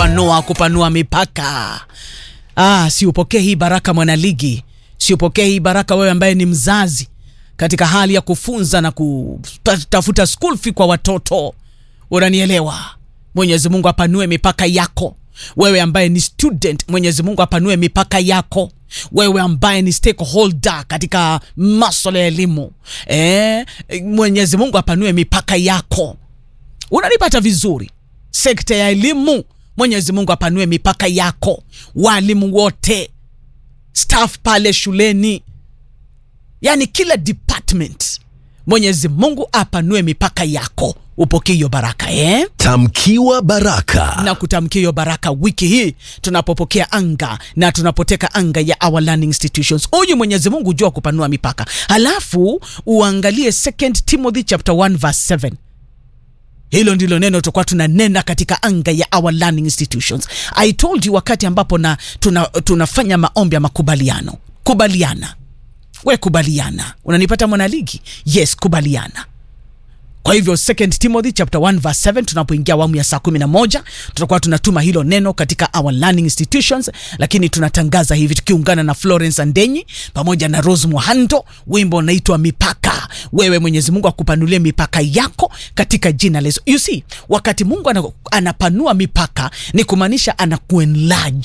kupanua kupanua mipaka. Ah, si upokee hii baraka mwanaligi, si upokee hii baraka wewe ambaye ni mzazi katika hali ya kufunza na kutafuta school fee kwa watoto. Unanielewa? Mwenyezi Mungu apanue mipaka yako. Wewe ambaye ni student, Mwenyezi Mungu apanue mipaka yako. Wewe ambaye ni stakeholder katika masuala ya elimu eh, Mwenyezi Mungu apanue mipaka yako. Unanipata vizuri? Sekta ya elimu, Mwenyezi Mungu apanue mipaka yako. Walimu wote, staff pale shuleni, yani kila department, Mwenyezi Mungu apanue mipaka yako, upokee hiyo baraka eh? Tamkiwa baraka. na kutamkia hiyo baraka wiki hii tunapopokea anga na tunapoteka anga ya our learning institutions. Huyu Mwenyezi Mungu jua kupanua mipaka. Halafu uangalie 2 Timothy chapter 1 verse 7. Hilo ndilo neno tutakuwa tunanena katika anga ya our learning institutions. I told you wakati ambapo na tuna, tunafanya maombi ya makubaliano. Kubaliana. We kubaliana. Unanipata mwanaligi? Yes, kubaliana. Kwa hivyo 2 Timothy chapter 1 verse 7, tunapoingia awamu ya saa 11 tutakuwa tunatuma hilo neno katika our learning institutions, lakini tunatangaza hivi tukiungana na Florence Andenyi pamoja na Rose Muhando, wimbo unaitwa Mipaka. Wewe Mwenyezi Mungu akupanulie mipaka yako katika jina la Yesu. You see, wakati Mungu ana, anapanua mipaka ni kumaanisha anakuenlarge,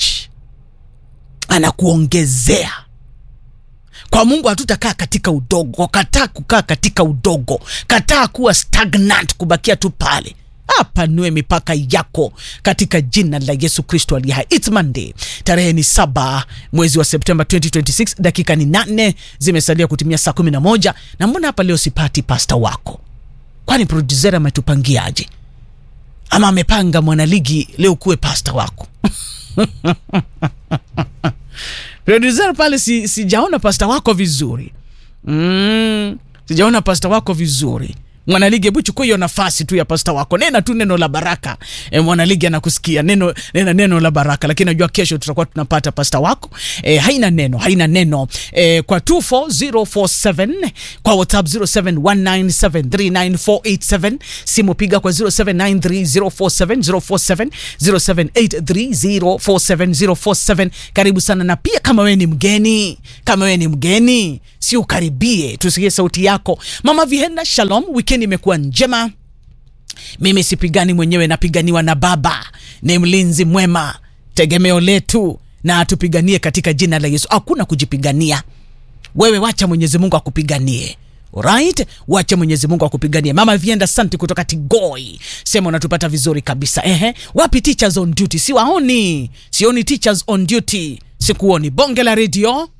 anakuongezea kwa Mungu hatutakaa katika udogo. Kataa kukaa katika udogo, kataa kuwa stagnant, kubakia tu pale. Apanue mipaka yako katika jina la Yesu Kristo aliye hai. It's Monday, tarehe ni saba mwezi wa Septemba 2026, dakika ni nane zimesalia kutimia saa kumi na moja na mbona hapa leo sipati pasta wako? Kwani producer ametupangiaje? Ama amepanga mwanaligi leo kuwe pasta wako? producer pale si, sijaona pasta wako vizuri mm, sijaona pasta wako vizuri mwanaligi hebu chukua hiyo nafasi tu ya pasta wako nena tu neno la baraka e, mwanaligi anakusikia neno, nena neno la baraka lakini najua kesho tutakuwa tunapata pasta wako e, haina neno haina neno e, kwa 24047 kwa whatsapp 0719739487 simu piga kwa 0793047047 0783047047 karibu sana na pia kama wewe ni mgeni kama wewe ni mgeni si ukaribie tusikie sauti yako mama vihenda shalom wikendi imekuwa njema mimi sipigani mwenyewe napiganiwa na baba ni mlinzi mwema tegemeo letu na atupiganie katika jina la yesu hakuna kujipigania wewe wacha mwenyezi mungu akupiganie Alright, wacha Mwenyezi Mungu akupiganie. Mama Vienda Santi kutoka Tigoi, sema unatupata vizuri kabisa. Ehe, wapi teachers on duty? Siwaoni, sioni teachers on duty, sikuoni. Bonge la redio,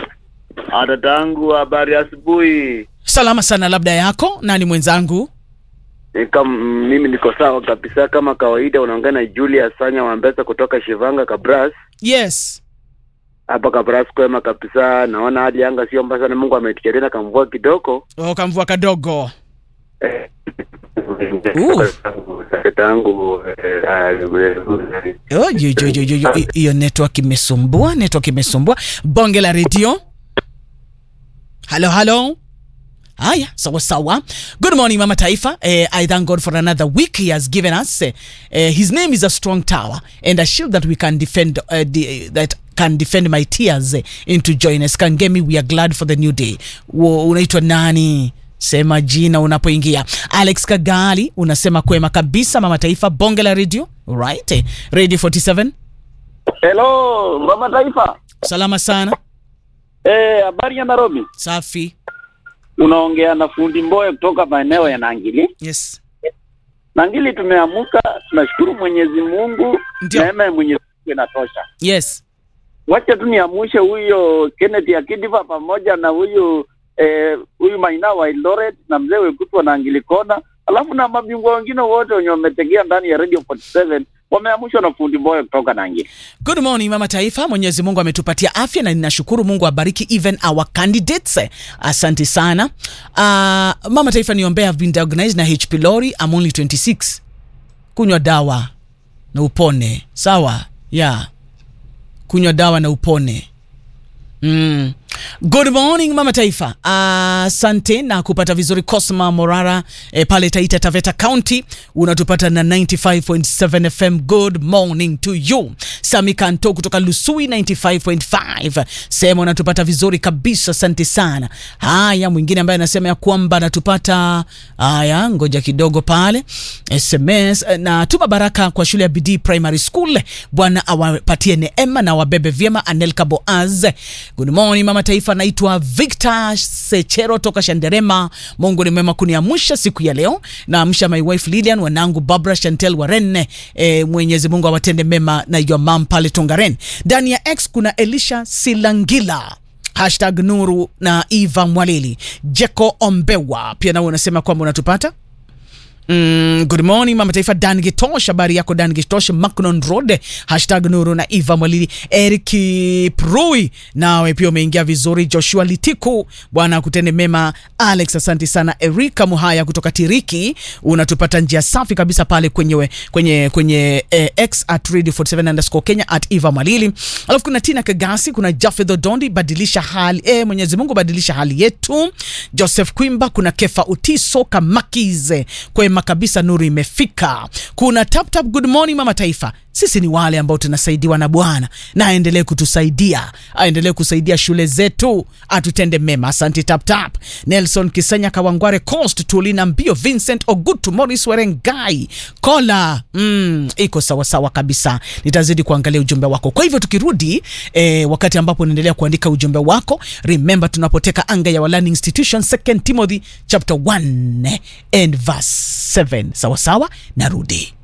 Dadangu, habari asubuhi. salama sana. Labda yako nani mwenzangu? Ni kam- Mimi niko sawa kabisa kama kawaida. Unaongea na Julius Sanya Wambesa kutoka Shivanga Kabras. Yes, Hapa Kabras kwema kabisa. Naona hali anga sio mbaya sana, Mungu ametujalia tena kamvua kidogo. oh, kamvua kadogo. Eh, Uh. Dadangu, eh, eh, Oh, yo, yo, yo, yo, yo. hi- Hiyo network imesumbua, network imesumbua. Bonge la redio. Halo, halo. Haya, sawa sawa. Good morning Mama Taifa. Eh, I thank God for another week he has given us. Eh, eh, his name is a strong tower and a shield that we can defend uh, the, that can defend my tears eh, into joyness. Kangemi, we are glad for the new day. Wo, unaitwa nani? Sema jina unapoingia. Alex Kagali unasema kwema kabisa Mama Taifa, bonge la radio. Right. Eh, Radio 47. Hello, Mama Taifa. Salama sana. Eh, habari ya Nairobi. Safi. Unaongea na fundi Mboya kutoka maeneo ya Nangili. Yes. Nangili tumeamuka, tunashukuru Mwenyezi Mungu. Ndio. Neema ya Mwenyezi Mungu inatosha. Yes. Wacha tu niamushe huyo Kenneth Akidiva pamoja na huyu eh, huyu Maina wa Eldoret na mzee Wekutu wa Nangili Kona, alafu na mabingwa wengine wote wenye wametegea ndani ya Radio 47 wameamushwa na fundi Mboya kutoka Nangili. Good morning Mama Taifa. Mwenyezi Mungu ametupatia afya na ninashukuru Mungu abariki even our candidates. Asante sana. Uh, Mama Taifa niombea I've been diagnosed na HP pylori. I'm only 26. Kunywa dawa na upone. Sawa? Yeah. Kunywa dawa na upone. Mm. Good morning mama taifa, asante na kupata vizuri. Cosma Morara e, pale Taita Taveta County unatupata na 95.7 FM. Good morning to you. Sami Kanto kutoka Lusui 95.5 sema unatupata vizuri kabisa, asante sana. Haya, mwingine ambaye anasema ya kwamba anatupata haya, ngoja kidogo pale SMS na tuma baraka kwa shule ya Bidii Primary School, Bwana awapatie neema na wabebe vyema. Anelka Boaz, good morning mama taifa, naitwa Victor Sechero toka Shanderema. Mungu ni mwema kuniamsha siku ya leo, naamsha my wife Lilian, wanangu Barbara Chantel Warren. E, Mwenyezi Mungu awatende mema na your mom pale Tongaren. Ndani ya X kuna Elisha Silangila hashtag Nuru na Eva Mwalili Jeko Ombewa pia nao unasema kwamba unatupata Mm, good morning mama taifa Dan Gitosh, habari yako Dan Gitosh, Macnon Road, hashtag Nuru na Eva Mwalili, Eric Prui, nawe pia umeingia vizuri. Joshua Litiku, Bwana akutende mema. Alex, asante sana. Erika Muhaya kutoka Tiriki, unatupata njia safi kabisa pale kwenye we, kwenye kwenye eh, X at radio 47 underscore Kenya at Eva Mwalili. Alafu kuna Tina Kagasi, kuna Jafedho Dondi, badilisha hali eh, Mwenyezi Mungu badilisha hali yetu. Joseph Kwimba, kuna Kefa Utiso Kamakize kwema kabisa, nuru imefika. Kuna tap tap, good morning mama taifa. Sisi ni wale ambao tunasaidiwa na Bwana na aendelee kutusaidia, aendelee kusaidia shule zetu, atutende mema. Asante tap tap. Nelson Kisanya Kawangware Coast, Tulina Mbio, Vincent Ogutu, Morris Werengai Kola. Mm, iko sawa sawa kabisa, nitazidi kuangalia ujumbe wako. Kwa hivyo tukirudi eh, wakati ambapo unaendelea kuandika ujumbe wako, remember tunapoteka anga ya Learning Institution 2 Timothy chapter 1 and verse 7 sawa sawa, narudi